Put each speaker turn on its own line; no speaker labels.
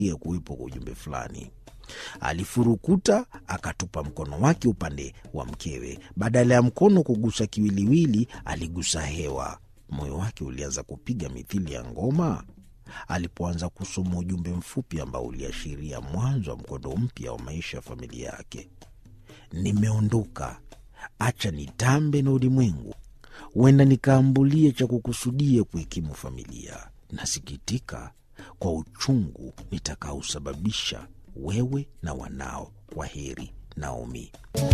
ya kuwepo kwa ujumbe fulani. Alifurukuta akatupa mkono wake upande wa mkewe. Badala ya mkono kugusa kiwiliwili, aligusa hewa. Moyo wake ulianza kupiga mithili ya ngoma alipoanza kusoma ujumbe mfupi ambao uliashiria mwanzo wa mkondo mpya wa maisha ya familia yake. Nimeondoka, acha nitambe na ulimwengu, huenda nikaambulie cha kukusudia kuhikimu familia. Nasikitika kwa uchungu nitakaosababisha wewe na wanao. Kwa heri, Naomi.